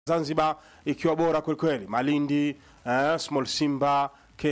Zanzibar ikiwa bora kwelikweli, Malindi eh, Small Simba,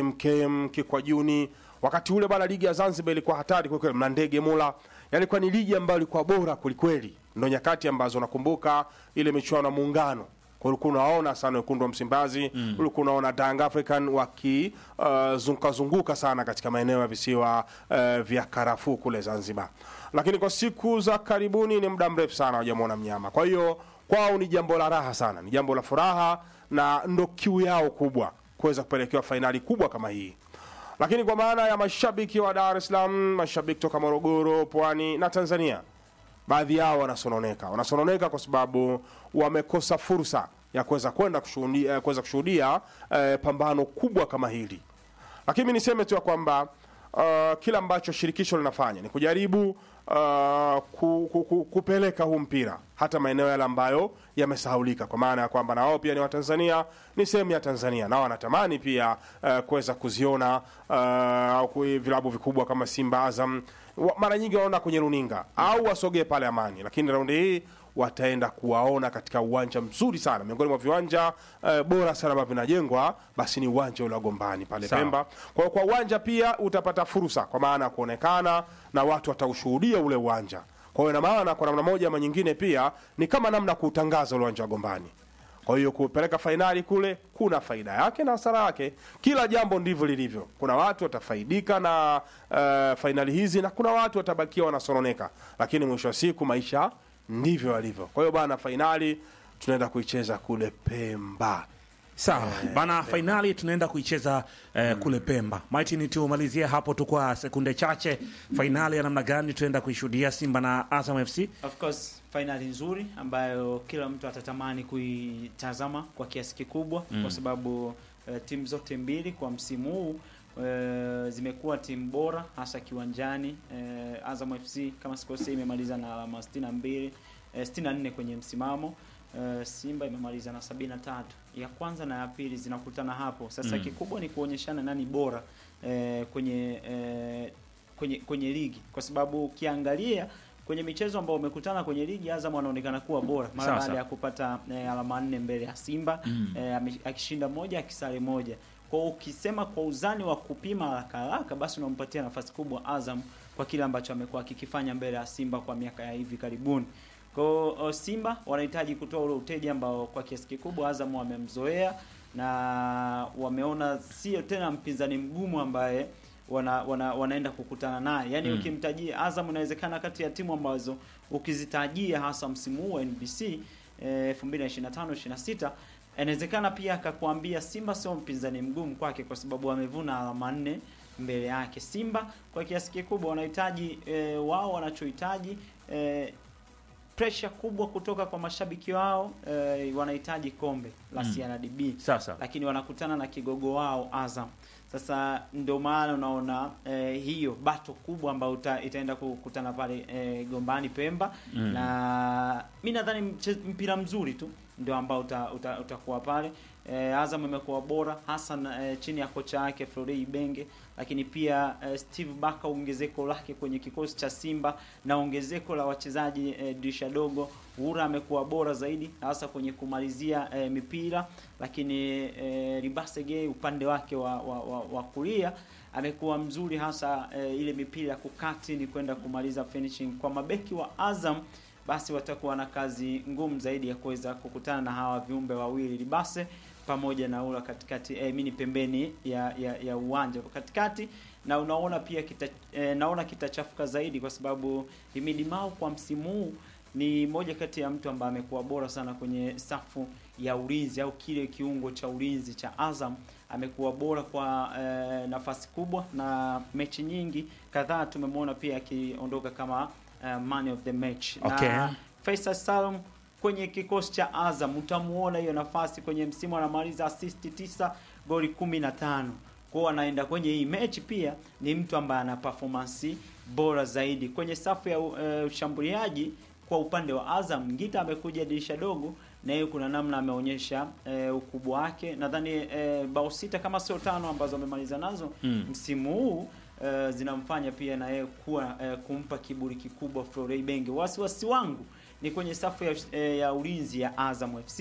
KMKM, Kikwajuni. Wakati ule bana, ligi ya Zanzibar ilikuwa hatari kwelikweli, Mlandege, Mula, yalikuwa ni ligi ambayo ilikuwa bora kwelikweli. Ndo nyakati ambazo nakumbuka ile michuano ya Muungano kwa ulikuwa unaona sana wekundu wa Msimbazi mm. ulikuwa unaona Young African wakizunguka uh, zunguka sana katika maeneo ya visiwa uh, vya karafuu kule Zanzibar, lakini kwa siku za karibuni ni muda mrefu sana hawajamwona mnyama. Kwa hiyo kwao ni jambo la raha sana, ni jambo la furaha na ndo kiu yao kubwa kuweza kupelekewa fainali kubwa kama hii lakini kwa maana ya mashabiki wa Dar es Salaam, mashabiki toka Morogoro, Pwani na Tanzania, baadhi yao wanasononeka. Wanasononeka kwa sababu wamekosa fursa ya kuweza kwenda kushuhudia kuweza kushuhudia eh, pambano kubwa kama hili. Lakini mimi niseme tu ya kwamba uh, kila ambacho shirikisho linafanya ni kujaribu uh, ku, ku, ku, kupeleka huu mpira hata maeneo yale ambayo yamesahaulika, kwa maana ya kwamba na wao pia ni Watanzania, ni sehemu ya Tanzania, nao wanatamani pia uh, kuweza kuziona uh, vilabu vikubwa kama Simba, Azam wa- mara nyingi wanaona kwenye runinga au wasogee pale Amani, lakini raundi hii wataenda kuwaona katika uwanja mzuri sana, miongoni mwa viwanja uh, bora sana ambavyo vinajengwa, basi ni uwanja ule wa Gombani pale Sawa. Pemba. Kwa hiyo kwa uwanja pia utapata fursa, kwa maana ya kuonekana na watu wataushuhudia ule uwanja. Kwa hiyo ina maana kwa namna moja ama nyingine pia ni kama namna ya kuutangaza ule uwanja wa Gombani. Kwa hiyo kupeleka fainali kule kuna faida yake na hasara yake. Kila jambo ndivyo lilivyo. Kuna watu watafaidika na uh, fainali hizi na kuna watu watabakia wanasononeka, lakini mwisho wa siku maisha ndivyo yalivyo. Kwa hiyo bana, fainali tunaenda kuicheza kule Pemba. Sawa bana, fainali tunaenda kuicheza eh, kule Pemba. Martin, tumalizie hapo tu kwa sekunde chache, fainali ya namna gani tunaenda kuishuhudia Simba na Azam FC? Of course fainali nzuri ambayo kila mtu atatamani kuitazama kwa kiasi kikubwa Mm. kwa sababu eh, timu zote mbili kwa msimu huu eh, zimekuwa timu bora hasa kiwanjani. Eh, Azam FC kama sikosei imemaliza na alama 62 eh, 64 kwenye msimamo. Eh, Simba imemaliza na 73. Ya kwanza na ya pili zinakutana hapo. Sasa Mm. kikubwa ni kuonyeshana nani bora eh, kwenye eh, kwenye kwenye ligi kwa sababu ukiangalia kwenye michezo ambao umekutana kwenye ligi Azam anaonekana kuwa bora mara Sasa. baada ya kupata eh, alama nne mbele ya Simba Mm. eh, ame- akishinda moja akisare moja. Kwa hiyo ukisema kwa uzani wa kupima haraka haraka, basi unampatia nafasi kubwa Azam kwa kile ambacho amekuwa akikifanya mbele ya Simba kwa miaka ya hivi karibuni. Kwa hiyo o, Simba wanahitaji kutoa ule uteja ambao kwa kiasi kikubwa Azam wamemzoea na wameona sio tena mpinzani mgumu ambaye wana, wana, wanaenda kukutana naye. Yaani Mm. ukimtajia Azam inawezekana kati ya timu ambazo ukizitajia hasa msimu huu wa NBC eh, 2025 26 inawezekana pia akakwambia Simba sio mpinzani mgumu kwake kwa sababu amevuna alama nne mbele yake. Simba kwa kiasi kikubwa wanahitaji eh, wao wanachohitaji eh, pressure kubwa kutoka kwa mashabiki wao eh, wanahitaji kombe la Mm. CRDB Sasa lakini wanakutana na kigogo wao Azam. Sasa ndio maana unaona eh, hiyo bato kubwa ambayo uta, itaenda kukutana pale eh, Gombani Pemba Mm. na mi nadhani mche- mpira mzuri tu ndio ambao uta, uta, utakuwa pale. Eh, Azam imekuwa bora hasa na, eh, chini ya kocha wake Florent Ibenge, lakini pia eh, Steve Baka ongezeko lake kwenye kikosi cha Simba na ongezeko la wachezaji eh, dirisha dogo. Ura amekuwa bora zaidi hasa kwenye kumalizia eh, mipira, lakini eh, Ribasege upande wake wa, wa, wa, wa kulia amekuwa mzuri hasa eh, ile mipira ya kukati ni kwenda kumaliza finishing. Kwa mabeki wa Azam basi watakuwa na kazi ngumu zaidi ya kuweza kukutana na hawa viumbe wawili Libase pamoja na ula katikati eh, mini pembeni ya, ya, ya uwanja katikati, na unaona pia kita, eh, naona kitachafuka zaidi kwa sababu Himidi Mao kwa msimu huu ni moja kati ya mtu ambaye amekuwa bora sana kwenye safu ya ulinzi au kile kiungo cha ulinzi cha Azam amekuwa bora kwa eh, nafasi kubwa na mechi nyingi kadhaa tumemwona pia akiondoka kama eh, man of the match Okay. na Faisal Salum kwenye kikosi cha Azam utamuona hiyo nafasi kwenye msimu anamaliza assist 9 goli 15 kwao anaenda kwenye hii mechi pia ni mtu ambaye ana performance bora zaidi kwenye safu ya eh, ushambuliaji kwa upande wa Azam Ngita amekuja dirisha dogo na yeye kuna namna ameonyesha eh, ukubwa wake nadhani eh, bao sita kama sio tano ambazo amemaliza nazo Mm. msimu huu eh, zinamfanya pia na yeye kuwa eh, kumpa kiburi kikubwa Florent Ibenge. Wasiwasi wangu ni kwenye safu ya, eh, ya ulinzi ya Azam FC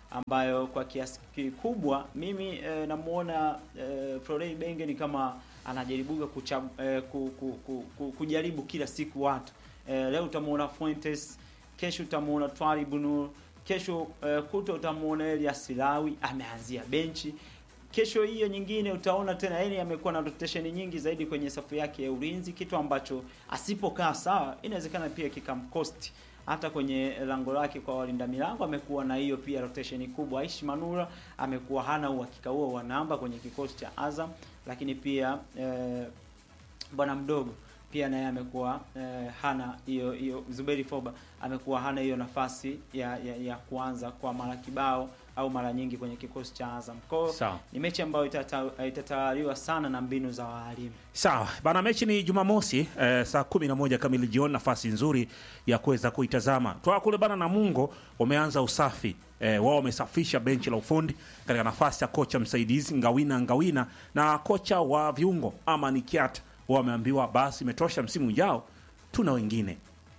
ambayo kwa kiasi kikubwa mimi eh, namuona eh, Florent Ibenge ni kama anajaribuga kucha, eh, ku, ku, ku, ku, kujaribu kila siku watu eh, leo utamuona Fuentes, kesho utamuona Twali Bunur, kesho eh, kuto utamuona Elias Lawi ameanzia benchi kesho hiyo nyingine utaona tena yeye amekuwa na rotation nyingi zaidi kwenye safu yake ya ulinzi, kitu ambacho asipokaa sawa inawezekana pia kikamkosti hata kwenye lango lake kwa walinda milango amekuwa na hiyo pia rotation kubwa. Aishi Manura amekuwa hana uhakika huo wa namba kwenye kikosi cha Azam, lakini pia eh, bwana mdogo pia naye amekuwa eh, hana hiyo hiyo. Zuberi Foba amekuwa hana hiyo nafasi ya, ya, ya kuanza kwa mara kibao au mara nyingi kwenye kikosi cha Azam. Kwa hiyo Sawa. ni mechi ambayo itata- itatawaliwa sana na mbinu za waalimu. Sawa bana, mechi ni Jumamosi eh, saa kumi na moja kamili jioni. Nafasi nzuri ya kuweza kuitazama toa kule bana. Namungo wameanza usafi eh, wao wamesafisha benchi la ufundi katika nafasi ya kocha msaidizi Ngawina Ngawina na kocha wa viungo Amani Kiata. Wao wameambiwa basi imetosha, msimu ujao tuna wengine.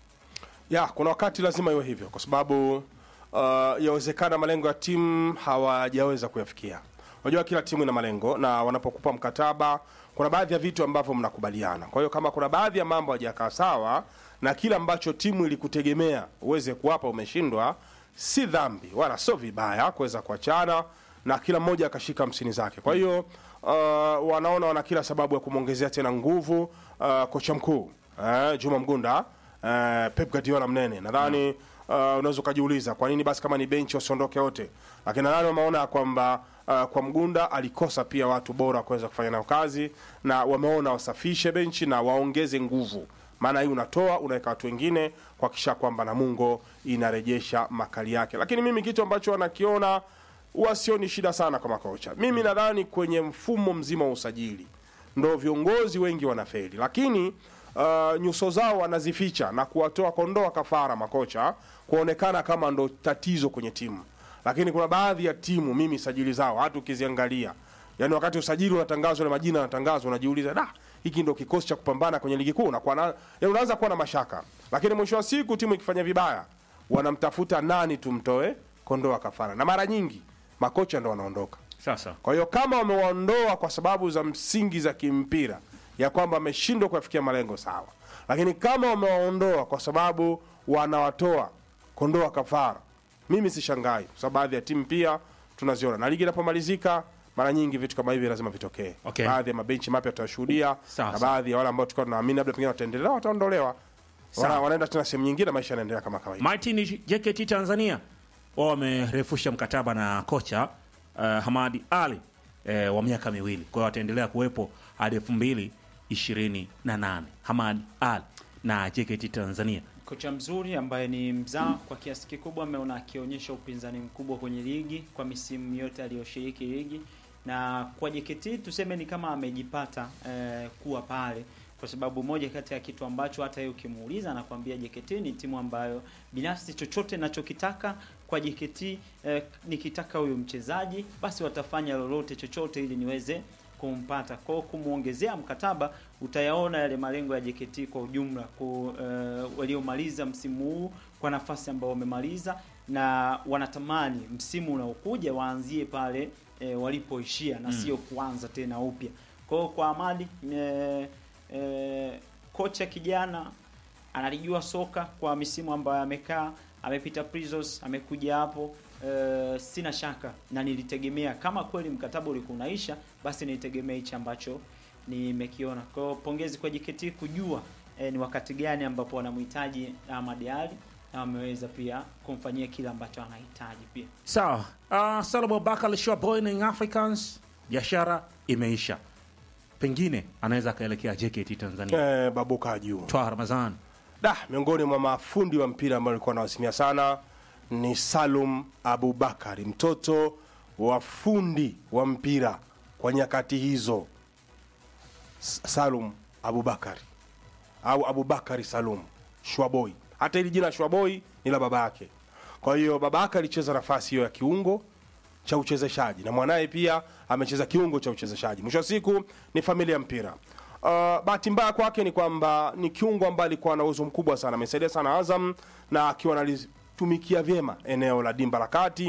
ya kuna wakati lazima iwe hivyo kwa sababu uh, yawezekana malengo ya timu hawajaweza kuyafikia unajua kila timu ina malengo na wanapokupa mkataba kuna baadhi ya vitu ambavyo mnakubaliana kwa hiyo kama kuna baadhi ya mambo hajakaa sawa na kile ambacho timu ilikutegemea uweze kuwapa umeshindwa si dhambi wala sio vibaya kuweza kuachana na kila mmoja akashika hamsini zake kwa hiyo uh, wanaona wana kila sababu ya kumwongezea tena nguvu uh, kocha mkuu uh, juma mgunda uh, Pep Guardiola mnene nadhani uh, unaweza ukajiuliza kwa nini basi kama ni benchi wasiondoke wote, lakini nadhani wameona kwamba uh, kwa Mgunda alikosa pia watu bora kuweza kufanya nao kazi, na wameona wasafishe benchi na waongeze nguvu, maana hii unatoa unaweka watu wengine kuhakikisha kwamba Namungo inarejesha makali yake. Lakini mimi kitu ambacho wanakiona huwa sioni shida sana kwa makocha. Mimi nadhani kwenye mfumo mzima wa usajili ndo viongozi wengi wanafeli, lakini uh, nyuso zao wanazificha na kuwatoa kondoa kafara makocha kuonekana kama ndo tatizo kwenye timu. Lakini kuna baadhi ya timu mimi sajili zao hata ukiziangalia, yani wakati usajili unatangazwa na majina yanatangazwa, unajiuliza da, hiki ndo kikosi cha kupambana kwenye ligi kuu, unakuwa na yani unaanza kuwa na mashaka. Lakini mwisho wa siku timu ikifanya vibaya, wanamtafuta nani tumtoe kondoa kafara, na mara nyingi makocha ndo wanaondoka. Sasa Kwa hiyo kama wamewaondoa kwa sababu za msingi za kimpira ya kwamba wameshindwa kuyafikia malengo sawa, lakini kama wamewaondoa kwa sababu wanawatoa kondoa kafara, mimi sishangai, kwa sababu baadhi ya timu pia tunaziona, na ligi inapomalizika mara nyingi vitu kama hivi lazima vitokee. Okay. Baadhi ya mabenchi mapya tutashuhudia, Sawa, na sawa. baadhi ya wale ambao tulikuwa tunaamini labda pengine wataendelea, wataondolewa, Sawa. Wana, wanaenda tena sehemu nyingine, maisha yanaendelea kama kawaida. Martin JKT Tanzania wao wamerefusha mkataba na kocha uh, Hamadi Ali uh, wa miaka miwili, kwa hiyo wataendelea kuwepo hadi elfu mbili ishirini na nane. Hamadi Ali na JKT Tanzania. Kocha mzuri ambaye ni mzaa kwa kiasi kikubwa, ameona akionyesha upinzani mkubwa kwenye ligi kwa misimu yote aliyoshiriki ligi, na kwa JKT tuseme ni kama amejipata eh, kuwa pale, kwa sababu moja kati ya kitu ambacho hata yeye ukimuuliza anakwambia JKT ni timu ambayo binafsi chochote nachokitaka kwa JKT eh, nikitaka huyu mchezaji basi watafanya lolote chochote ili niweze kumpata. Kwa hiyo kumwongezea mkataba utayaona yale malengo ya JKT kwa ujumla ku, uh, waliomaliza msimu huu kwa nafasi ambayo wamemaliza na wanatamani msimu unaokuja waanzie pale eh, walipoishia na sio kuanza tena upya. Kwa hiyo kwa Amadi eh, eh, kocha kijana analijua soka kwa misimu ambayo amekaa, amepita Prisons, amekuja hapo. Uh, sina shaka na nilitegemea kama kweli mkataba ulikuwa unaisha, basi nilitegemea hichi ambacho nimekiona. Kwa hiyo pongezi kwa JKT kujua eh, ni wakati gani ambapo wanamhitaji Ahmad Ali na wameweza pia kumfanyia kile ambacho anahitaji pia. Sawa. Uh, Salomon Bakal Showboy na Young Africans, biashara imeisha, pengine anaweza akaelekea JKT Tanzania. Eh, babuka juu Twa Ramazan da miongoni mwa mafundi wa mpira ambao alikuwa anawasimia sana ni Salum Abubakari, mtoto wa fundi wa mpira kwa nyakati hizo. S- Salum Abubakari au Abubakari Salum Shwaboi. Hata hili jina Shwaboi ni la baba yake. Kwa hiyo baba yake alicheza nafasi hiyo ya kiungo cha uchezeshaji na mwanaye pia amecheza kiungo cha uchezeshaji. Mwisho wa siku ni familia ya mpira. Uh, bahati mbaya kwake ni kwamba ni kiungo ambaye alikuwa na uwezo mkubwa sana, amesaidia sana Azam na akiwa analitumikia vyema eneo la dimba la kati,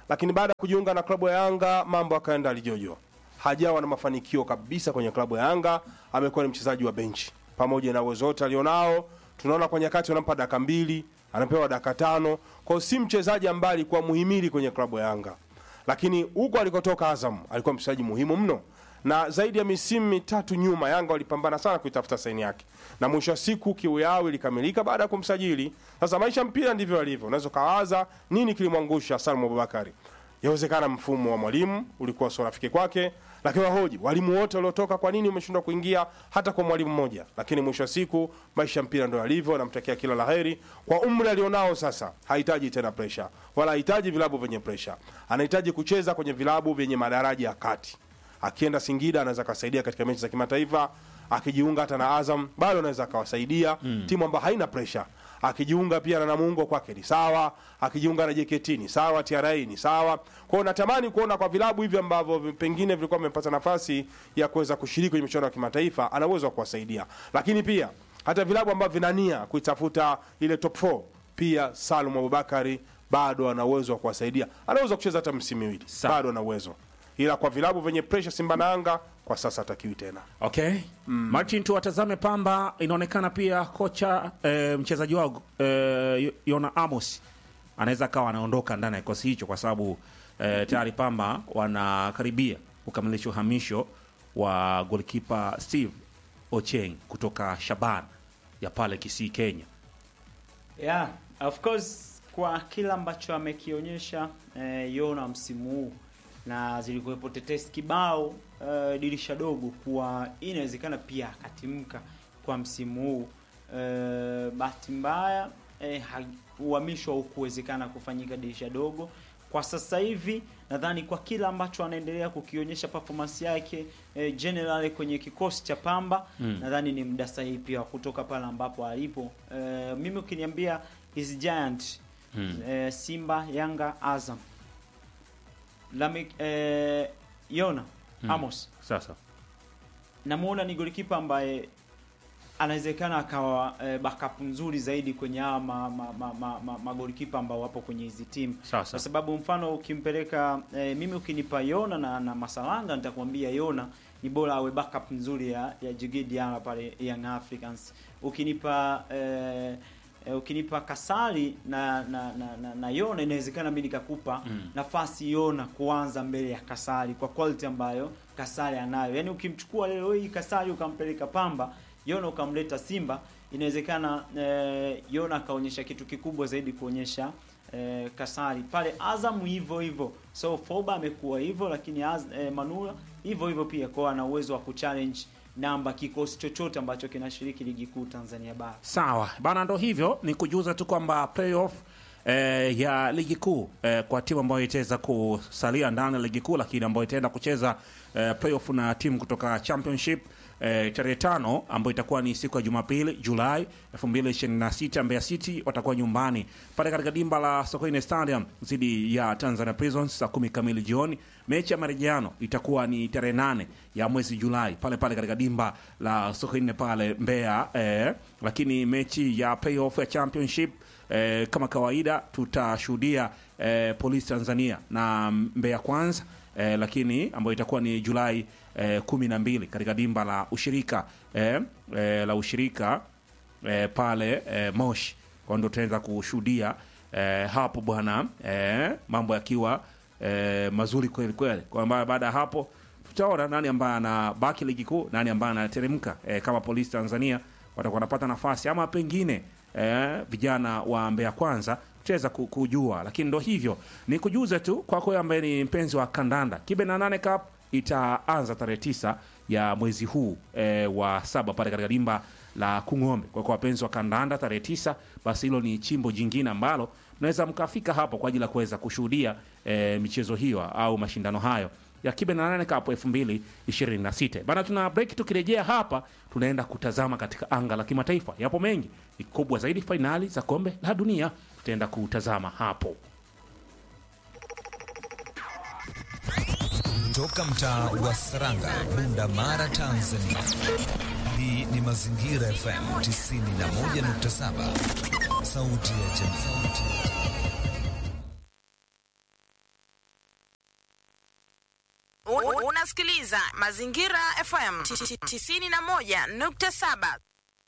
lakini baada ya kujiunga na klabu ya Yanga mambo akaenda alijojo, hajawa na mafanikio kabisa kwenye klabu ya Yanga. Amekuwa ni mchezaji wa benchi pamoja na uwezo wote alionao. Tunaona kwa nyakati wanampa dakika mbili, anapewa dakika tano, kwa hiyo si mchezaji ambaye alikuwa muhimili kwenye klabu ya Yanga, lakini huko alikotoka Azam alikuwa mchezaji muhimu mno na zaidi ya misimu mitatu nyuma Yanga walipambana sana kuitafuta saini yake, na mwisho wa siku kiu yao ilikamilika baada ya kumsajili. Sasa maisha mpira ndivyo yalivyo, unaweza ukawaza nini kilimwangusha Salum Abubakari. Yawezekana mfumo wa mwalimu ulikuwa sio rafiki kwake, lakini wahoji walimu wote waliotoka, kwa nini umeshindwa kuingia hata kwa mwalimu mmoja? Lakini mwisho wa siku maisha mpira ndio yalivyo. Namtakia kila laheri kwa umri alionao. Sasa hahitaji tena presha, wala hahitaji vilabu vyenye presha, anahitaji kucheza kwenye vilabu vyenye madaraja ya kati akienda Singida anaweza akawasaidia katika mechi za kimataifa. Akijiunga hata na Azam bado anaweza akawasaidia mm. timu ambayo haina presha. Akijiunga pia na Namungo kwake ni sawa, akijiunga na JKT ni sawa, TRA ni sawa. Kwa hiyo natamani kuona kwa vilabu hivi ambavyo pengine vilikuwa vimepata nafasi ya kuweza kushiriki kwenye michuano ya kimataifa, ana uwezo wa kuwasaidia, lakini pia hata vilabu ambavyo vinania kuitafuta ile top 4 pia Salum Abubakari bado ana uwezo wa kuwasaidia, anaweza kucheza hata msimu miwili, Sawa. bado ana uwezo ila kwa vilabu vyenye presha Simba na Yanga kwa sasa hatakiwi tena. Okay. Martin, tuwatazame Pamba. Inaonekana pia kocha e, mchezaji wao e, Yona Amos anaweza akawa anaondoka ndani ya kikosi hicho kwa sababu e, tayari Pamba wanakaribia kukamilisha uhamisho wa golkipa Steve Ocheng kutoka Shaban ya pale Kisii, Kenya. Yeah, of course kwa kila ambacho amekionyesha eh, Yona msimu huu na zilikuwepo tetesi kibao eh, dirisha dogo kuwa inawezekana pia akatimka kwa msimu huu eh, bahati mbaya eh, ha- uhamisho haukuwezekana kufanyika dirisha dogo. Kwa sasa hivi nadhani kwa kila ambacho anaendelea kukionyesha performance yake eh, general kwenye kikosi cha Pamba Mm. nadhani ni muda sahihi pia wa kutoka pale ambapo alipo. Eh, mimi ukiniambia is giant Mm. eh, Simba, Yanga, Azam Lamik, eh, Yona Mm. Amos Sasa namuona ni golikipa ambaye anawezekana akawa eh, backup nzuri zaidi kwenye hawa ma, ma, ma, ma, ma, magolikipa ambao wapo kwenye hizi timu sasa kwa sababu mfano ukimpeleka eh, mimi ukinipa Yona na, na Masalanga nitakwambia Yona ni bora awe backup nzuri ya, ya Djigui Diarra pale Young Africans. Ukinipa eh, eh, ukinipa Kasari na na, na, na, na Yona inawezekana mimi nikakupa Mm. nafasi Yona kuanza mbele ya Kasari kwa quality ambayo Kasari anayo. Yaani ukimchukua leo hii Kasari ukampeleka Pamba, Yona ukamleta Simba, inawezekana eh, Yona akaonyesha kitu kikubwa zaidi kuonyesha eh, Kasari pale Azam hivyo hivyo. So Foba amekuwa hivyo, lakini Az, eh, Manula hivyo hivyo pia kwa ana uwezo wa kuchallenge namba kikosi chochote ambacho kinashiriki ligi kuu Tanzania bara. Sawa bana, ndo hivyo ni kujuza tu kwamba playoff eh, ya ligi kuu eh, kwa timu ambayo itaweza kusalia ndani ya ligi kuu, lakini ambayo itaenda kucheza eh, playoff na timu kutoka championship eh, tarehe tano ambayo itakuwa ni siku ya Jumapili Julai 2026 Mbeya City watakuwa nyumbani pale katika dimba la Sokoine Stadium dhidi ya Tanzania Prisons saa kumi kamili jioni. Mechi ya marejeano itakuwa ni tarehe nane ya mwezi Julai pale pale katika dimba la Sokoine pale Mbeya eh, lakini mechi ya playoff ya championship eh, kama kawaida tutashuhudia eh, Polisi Tanzania na Mbeya Kwanza eh, lakini ambayo itakuwa ni Julai eh, kumi na mbili katika dimba la ushirika eh, eh, la ushirika eh, pale eh, Moshi kwa ndo tunaweza kushuhudia eh, hapo bwana eh, mambo yakiwa eh, mazuri kweli kweli, kwamba baada ya hapo tutaona nani ambaye anabaki ligi kuu, nani ambaye anateremka eh, kama Polisi Tanzania watakuwa wanapata nafasi ama pengine eh, vijana wa Mbeya Kwanza tutaweza ku- kujua, lakini ndo hivyo, ni kujuza tu kwako wewe ambaye ni mpenzi wa kandanda. Kibe na nane Cup itaanza tarehe tisa ya mwezi huu eh, wa saba pale katika dimba la Kung'ombe. Kwa kwa wapenzi wa kandanda tarehe tisa, basi hilo ni chimbo jingine ambalo mnaweza mkafika hapo kwa ajili ya kuweza kushuhudia eh, michezo hiyo au mashindano hayo ya Kibe na nane Cup 2026. Bana, tuna break. Tukirejea hapa, tunaenda kutazama katika anga la kimataifa. Yapo mengi, ni kubwa zaidi, fainali za kombe la dunia tutaenda kutazama hapo. Toka mtaa wa Saranga, Bunda Mara, Tanzania. Hii ni Mazingira FM 91.7, sauti ya jamii. Un- Unasikiliza Mazingira FM 91.7.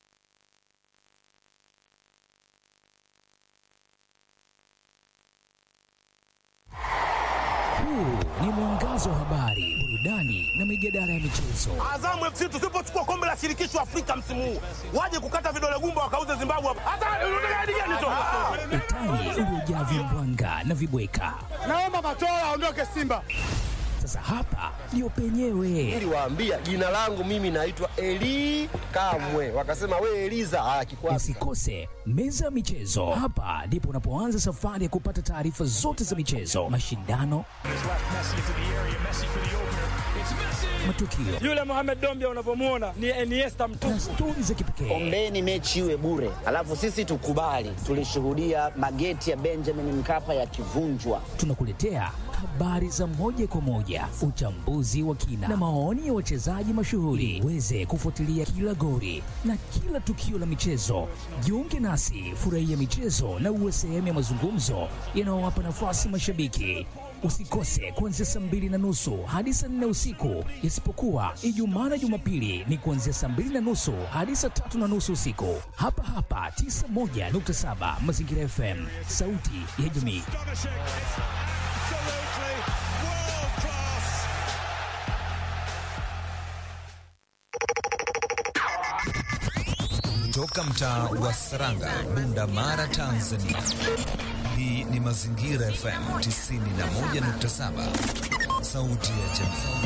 Huu ni mwangazo wa habari, burudani na mijadala ya michezo. Azamu FC tusipochukua kombe la shirikisho Afrika msimu huu, waje kukata vidole gumba wakauze Zimbabwe hapa. Hata unataka hadi gani tu? Utani uliojaa vimbwanga na vibweka. Naomba Matola aondoke Simba. Sasa hapa ndio penyewe. niliwaambia jina langu mimi naitwa Eli Kamwe, wakasema we Eliza ah, kikwasi Usikose meza ya michezo. Hapa ndipo unapoanza safari ya kupata taarifa zote za michezo, mashindano, matukio Yule Mohamed Dombia unavyomwona ni Iniesta mtupu. na stori za kipekee. Ombeni mechi iwe bure, alafu sisi tukubali. Tulishuhudia mageti ya Benjamin Mkapa yakivunjwa. Tunakuletea habari za moja kwa moja, uchambuzi wa kina na maoni ya wachezaji mashuhuri. Uweze kufuatilia kila gori na kila tukio la michezo. Jiunge nasi, furahia michezo na uwe sehemu ya mazungumzo yanayowapa nafasi mashabiki. Usikose kuanzia saa mbili na nusu hadi saa nne usiku, isipokuwa Ijumaa na Jumapili ni kuanzia saa mbili na nusu hadi saa tatu na nusu usiku, hapa hapa 91.7 Mazingira FM, sauti ya jamii. Toka mtaa wa Saranga, Bunda Mara, Tanzania. Hii ni Mazingira FM 91.7, sauti ya jamii.